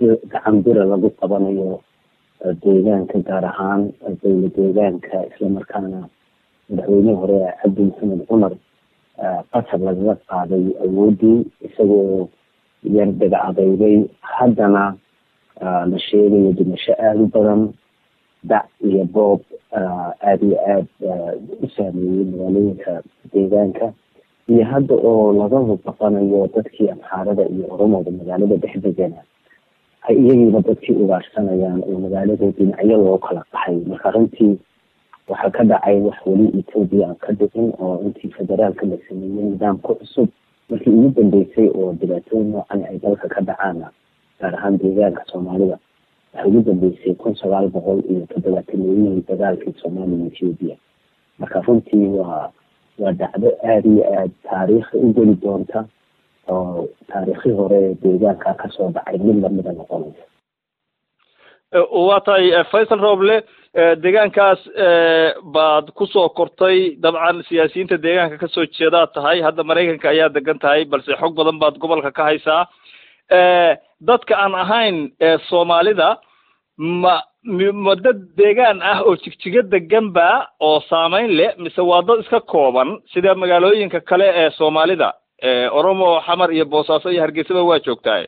si gacan bira lagu qabanayo deegaanka gaar ahaan dowla deegaanka islamarkaana madaxweynihii hore cabdi maxamed cumar qasab lagaga qaaday awoodii isagoo yar daga adeygay haddana la sheegayo dhimasho aada u badan dac iyo boob aada iyo aada u saameeyey magaalooyinka deegaanka iyo hadda oo laga baqanayo dadkii amxaarada iyo oromooda magaalada dhex degana ay iyagiiba dadkii ugaarsanayaan oo magaalada dhinacyo loo kala qaxay marka runtii waxaa ka dhacay wax weli etoobiya aan ka dhicin oo intii federaalka la sameeyey nidaamka cusub markii ugu dambeysay oo dhibaatooyin noocan ay dalka ka dhacaana gaar ahaan deegaanka soomaalida waxay ugu dambeysay kun sagaal boqol iyo toddobaatanooyihii dagaalkii soomaaliya etoobiya marka runtii waa waa dhacdo aada iyo aada taariikhi u geli doonta oo taariikhi hore deegaanka kasoo dhacay mid lamida noqonaysa waa tahay faysal roble deegaankaas baad kusoo kortay dabcan siyaasiyiinta deegaanka kasoo jeedaad tahay hadda maraykanka ayaa degan tahay balse xog badan baad gobolka ka haysaa dadka aan ahayn soomaalida ma ma dad deegaan ah oo jigjiga degan ba oo saameyn leh mise waa dad iska kooban sida magaalooyinka kale ee soomaalida oromo xamar iyo boosaaso iyo hargeysaba waa joogtaay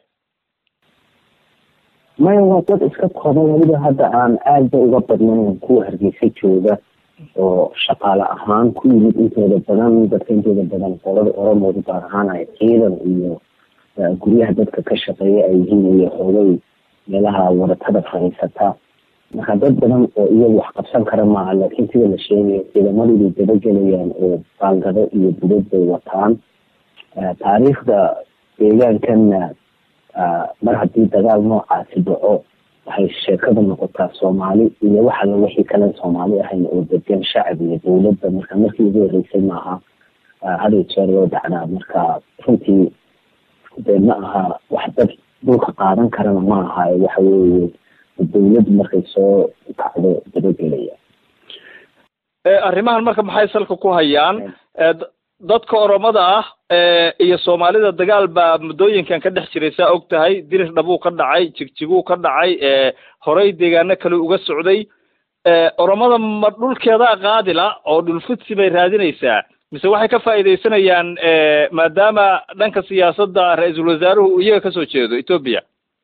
maya waa dad iska kooban weliba hadda aan aadba uga badnayn kuwa hargeysa jooga oo shaqaale ahaan ku yimid intooda badan dadka intooda badan qolada oromooda gaar ahaan ay ciidan iyo guryaha dadka ka shaqeeya ay yihiin iyo xoogay meelaha waratada fadhiisata marka dad badan oo iyagu wax qabsan kara maaha laakiin sida la sheegayo ciidamadii bay dabagelayaan oo baangado iyo budad bay wataan taariikhda deegaankanna mar haddii dagaal noocaasi dhaco waxay sheekada noqotaa soomaali iyo wax alla wixii kalen soomaali ahayn oo degan shacab iyo dowladda marka markii ugu horeysay maaha haday jeer loo dhacdaa marka runtii dee ma aha wax dad dhulka qaadan karana ma aha waxa weeye dowladdu markay soo kacdo dabagelaya arrimahan marka maxay salka ku hayaan dadka oromada ah iyo soomaalida dagaal baa muddooyinkan ka dhex jiray saa og tahay dirir dhabuu ka dhacay jigjiguu ka dhacay horey deegaano kale uga socday oromada ma dhulkeedaa qaadila oo dhulfidsi bay raadinaysaa mise waxay ka faa'iidaysanayaan maadaama dhanka siyaasadda ra-iisul wasaaruhu uu iyaga kasoo jeedo etoobiya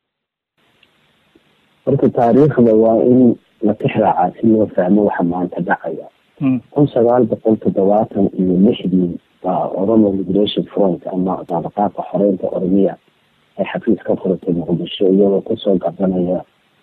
horta taariikhda waa in la tixraacaa si loo fahmo waxa maanta dhacaya kun sagaal boqol toddobaatan iyo lixdii baa oromo liberation front ama daabaqaadka xoreynta oromiya ay xafiis ka furatay muqdisho iyagoo kusoo gabanaya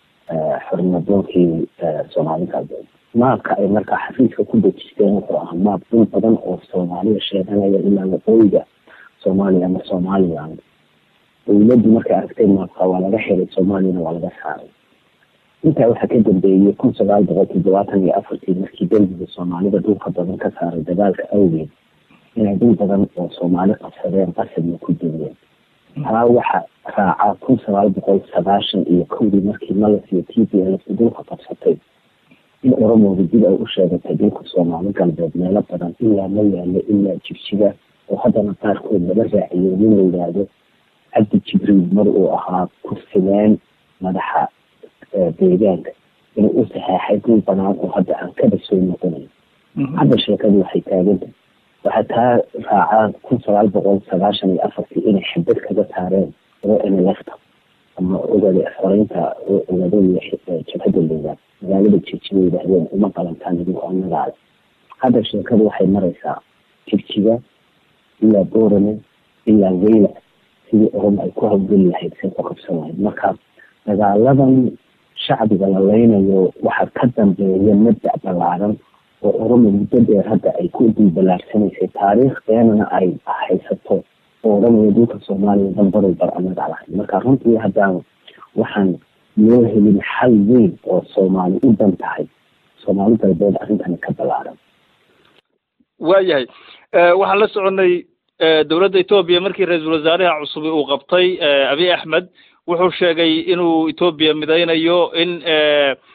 xornimadoonkii soomaali galbeed maabka ay markaa xafiiska ku dejisteen wuxuu ahaa maab dul badan oo soomaaliya sheeganaya ilaa waqooyiga soomaaliya ama somaliland dowladdu markay aragtay maabka waa laga xiray soomaaliyana waa laga saaray intaa waxaa ka dambeeyey kun sagaal boqol toddobaatan iyo afartii markii dalbiga soomaalida dhulka badan ka saaray dagaalka awgeed inay dhul badan oo soomaali qabsadeen qasadna ku duween taa waxa raaca kun sagaal boqol sagaashan iyo kowdii markii malas iyo t p l dhulka qabsatay in oromooda dib ay u sheegatay dhulka soomaali galbeed meelo badan ilaa ma yaalo ilaa jigjiga oo haddana qaarkood laga raaciyo nin la yidhaahdo cabdi jibriil mar uu ahaa kursileen madaxa deegaanka inuu u saxeexay dhul banaan oo hadda aan kaba soo noqonayn hadda sheekadu waxay taagantah waxaa taa raacaa kun sagaal boqol sagaashan iyo afartii inay xabad kaga saareen oo nlfta ama ogada xoreynta ogadooda jabhadda loogaad magaalada jigjiga yidhaahdeen uma qalantaan idinku annagaale hadda sheekadu waxay maraysaa jigjiga ilaa boorame ilaa weyla sidii oromo ay ku hawgeli lahayd say ku qabsan lahayd marka dagaaladan shacbiga la leynayo waxaa ka dambeeya mabdac ballaaran oo oromo muddo dheer hadda ay ku dulbalaarsanaysay taariikh beenana ay haysato oo odhanaya dhulka soomaaliya danbarow bar anaga lahayd marka runtii haddaan waxaan loo helin xal weyn oo soomaali u dan tahay soomaali galbeed arrintani ka ballaaran waayahay waxaan la soconay dowladda etoobiya markii ra-iisul wasaaraha cusub uu qabtay abiy axmed wuxuu sheegay inuu etoobiya midaynayo in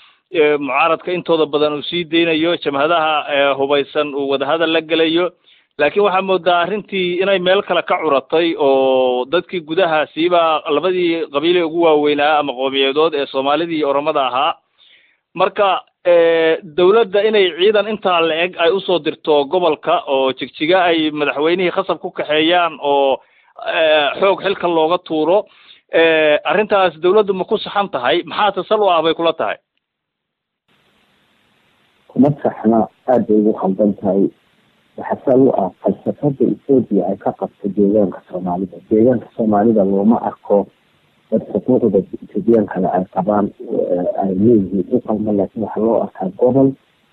mucaaradka intooda badan uu sii deynayo jamhadaha hubaysan uu wadahadal la gelayo laakiin waxaa moodaa arrintii inay meel kale ka curatay oo dadkii gudahaasiiba labadii qabiile ugu waaweynaa ama qoomiyadood ee soomaalida iyo oromada ahaa marka dawladda inay ciidan intaa la-eg ay usoo dirto gobolka oo jigjiga ay madaxweynihii khasab ku kaxeeyaan oo xoog xilka looga tuuro arrintaas dawladdu ma ku saxan tahay maxaa tasal u ah bay kula tahay kuma saxna aad bay ugu khaldan tahay waxaa sal u ah falsafada ethoobiya ay ka qabto deegaanka soomaalida deegaanka soomaalida looma arko dad xuquuqda ethoobiyan kale ay qabaan ay leeyihiin u qalma laakiin waxaa loo arkaa gobol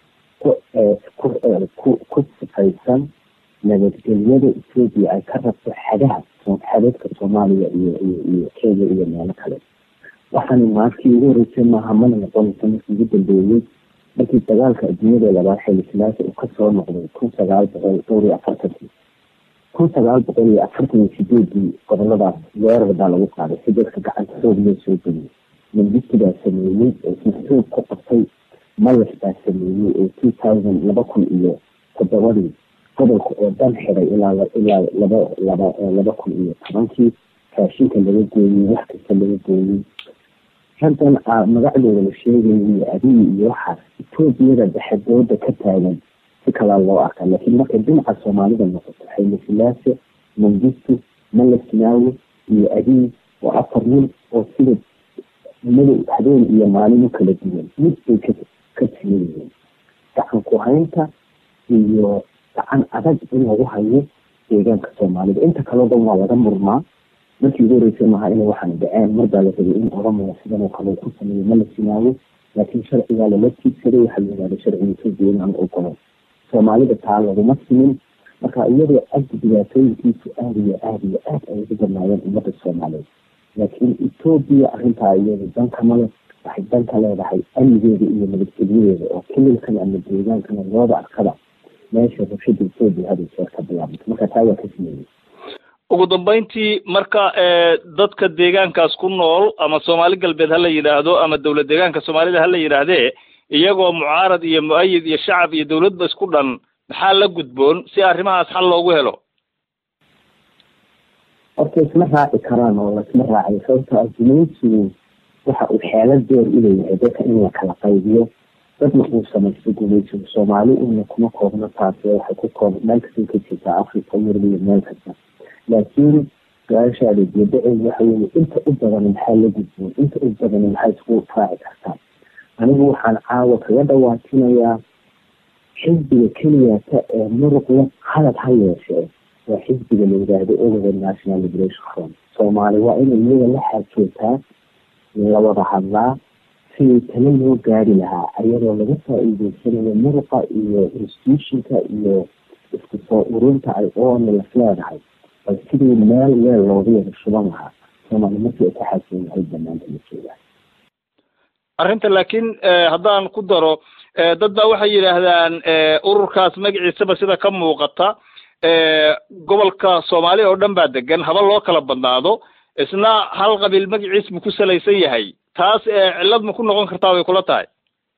ku ku sifaysan nabadgelyada ethoobiya ay ka rabto xadaha xadadka soomaaliya iyo iyo iyo kenya iyo meelo kale waxaana maarkii ugu horeysay maaha mana noqonaysa markii ugu dambeeyey markii dagaalka adduunyada labaad xilli silaasa uu kasoo noqday kun sagaal boqol dhowr iyo afartankii kun sagaal boqol iyo afartan iyo sideedii goboladaas weerar baa lagu qaaday si dadka gacanta xoog loo soo geliyay mangisti baa sameeyey oo isna xoog ku qabtay malas baa sameeyey oo two thousand laba kun iyo toddobadii gobolka oo dhan xiray ilaa ilaa laba laba laba kun iyo tobankii raashinka laga gooyey wax kasta laga gooyey raggan magacdooda la sheegayo iyo adiyi iyo waxaas etoobiyada dhexdooda ka taagan si kalaa loo arkaa laakiin markay dhinaca soomaalida noqoto xayla silaase mangistu malasinaawe iyo adiyi oo afar nin oo sida madow habeen iyo maalin u kala duwan mid bay ka ka tigan yihiin gacan ku haynta iyo gacan adag in lagu hayo deegaanka soomaalida inta kaleo dhan waa laga murmaa markii ugu horeysay maaha inay waxaan dhaceen mar baa la rabay in oromaya sidan oo kale ku sameeyo ma la sinaayo laakiin sharcigaa lala tiigsaday waxaa la yihahda sharciga etoobiya inaan ogolo soomaalida taa laguma simin marka iyadoo agdi dhibaatooyinkiisu aada iyo aada iyo aad ay ugu badnaayeen ummadda soomaaliyeed laakiin etoobiya arrintaa iyada dankamale waxay danka leedahay amnigeeda iyo nabadgelyadeeda oo kililkan ama deegaankana looda arkada meesha rabshada etoobiya hada jeer ka bilaabanta marka taa waa ka sameeyey ugu dambeyntii marka dadka deegaankaas ku nool ama soomaali galbeed ha la yidhaahdo ama dawlad deegaanka soomaalida ha la yidhaahdee iyagoo mucaarad iyo mu-ayid iyo shacab iyo dawladba isku dhan maxaa la gudboon si arrimahaas xal loogu helo horta isma raaci karaan oo laisma raacayo sababto ah gumaysigu waxa uu xeelad deer u leeyahay dadka in la kala qaybiyo dadna uu samaysto gumaysigu soomaali una kuma koobno taasi waxay ku koob meel kastay ka jirtaa africa yurub iyo meel kasta laakiin su-aashaada jeedaceedu waxa weeye inta u badan maxaa la gudboon inta u badan maxaa isku raaci kartaa anigu waxaan caawa kaga dhawaajinayaa xisbiga keliyata ee muruqle halad ha yeeshee waa xisbiga la yidhaahdo ogoda national liberation front soomaali waa inay iyada la xaajootaa la wada hadlaa sidii talo loo gaari lahaa ayadoo laga faa-iideysanayo muruqa iyo institutionka iyo isku soo ururinta ay onlas leedahay bal sidii meel weel looga yara shuban lahaa soomaali markii ay ka xaajoon yahay banaanta la joogaa arrinta laakiin haddaan ku daro dad baa waxay yidhaahdaan ururkaas magaciisaba sida ka muuqata gobolka soomaaliya oo dhan baa degan haba loo kala badnaado isna hal qabiil magaciis mu ku salaysan yahay taas cillad ma ku noqon kartaa way kula tahay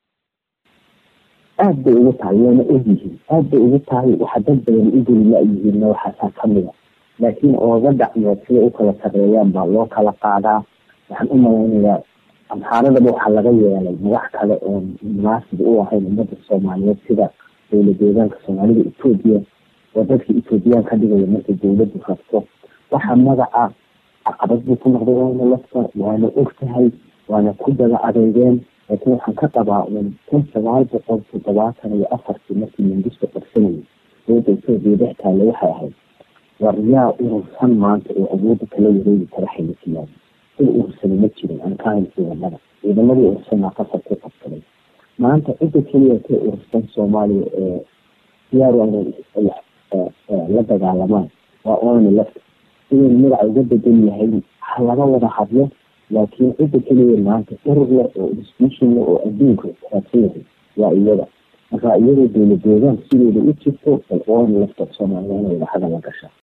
aad bay ugu tahay wayna ogyihiin aad bay ugu tahay waxa dad badan u geli la-yihiinna waxaasaa kamida laakiin ooga dhacmeed siday u kala sarreeyaan baa loo kala qaadaa waxaan u malaynayaa amxaaradaba waxaa laga yeelay madax kale oon munaasib u ahayn ummadda soomaaliyeed sida dowla deegaanka soomaalida etoobiya oo dadka etoobiyaan ka dhigaya markay dowladdu rabto waxa magaca caqabad buu ku noqday waana lafta waana og tahay waana ku daba adeegeen laakiin waxaan ka qabaa un kun sagaal boqol toddobaatan iyo afartii markii mangisto qabsanayay dowladda etoobiya dhex taale waxay ahayd war yaa urursan maanta oo awoodda kala wareegi kara xilisiyaad id urursani ma jirin aan ka hayn ciidamada ciidamadii urursanaa qasar ku qabsaday maanta cidda keliya ka urursan soomaaliya ee diyaar inay la dagaalamaan waa oona lafta inay magaca uga bedan yahay ha laga wada hadlo laakiin cidda keliya maanta urur leh oo institution leh oo adduunka raadsan yahay waa iyada marka iyadoo dowla deegaan sideeda u jirto bal oona lafta soomaaliya inay wada hadal la gashaa